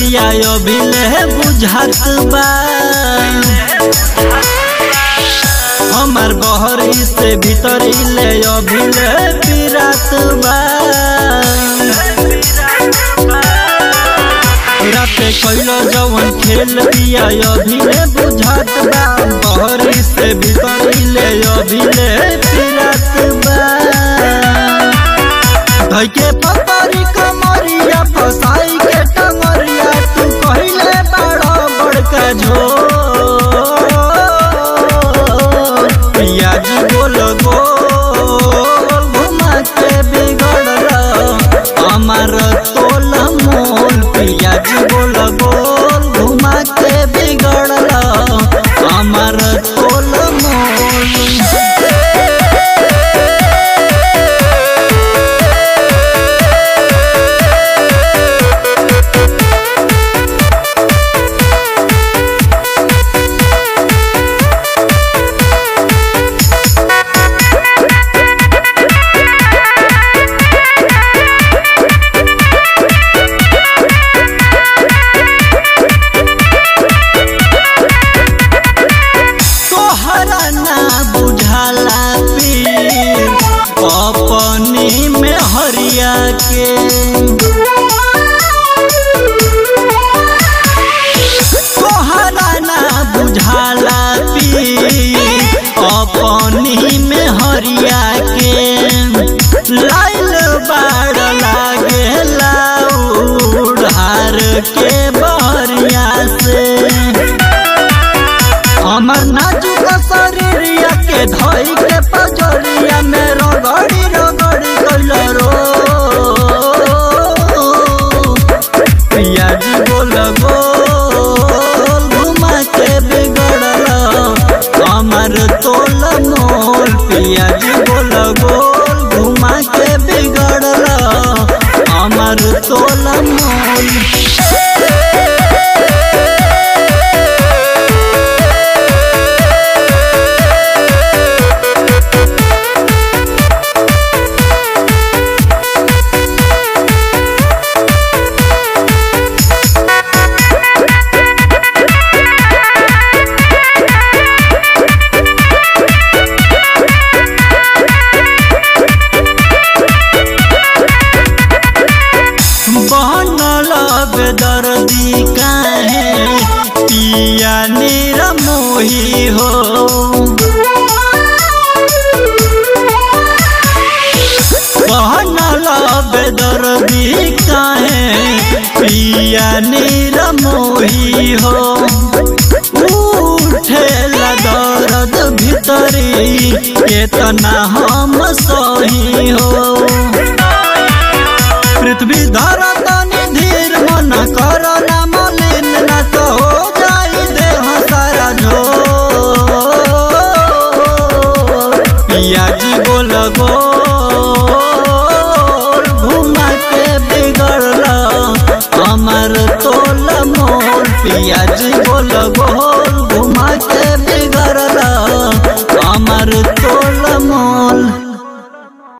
बिया अभिले बुझात बा हमार बहरी से भीतरी ले अभिले पिरात बा राते कैलो जवन खेल बिया अभिले बुझात बा बहरी से भीतरी ले अभिले पिरात बा धैके पतरी कमरिया फसाई के टंगरिया तू कहिले बड़ा बड़का झो पियाज बोल गोल घुमा के बिगड़ हमार तोल मोल पियाज बोल गोल घुमा के बिगड़ हमार तोल मोल तोहरा ना बुझाला पीर अपनी में हरिया के तोहरा ना बुझाला पीर अपनी में हरिया के लाइल बाड़ लागे लाउड़ के बहरिया से हमर नाजुक शरीरिया के धोई के पजरिया में रगड़ी रगड़ी कैल रो पियाज बोल गोल घुमा के बिगड़ल हमर तोल मोल पियाज बोल गोल घुमा के बिगड़ल हमर तोल मोल बनल बेदर्दी काहे पिया निरमोही हो बनल बेदर्दी काहे पिया निरमोही हो उठेला दर्द भीतरी केतना हम सही हो पृथ्वी धरा तनी धीर मन कर ना मलिन न तो हो जाई देह सारा झो पियाजी बोल गोल घुमा के बिगड़ल हमार तोल मोल पियाजी बोल गोल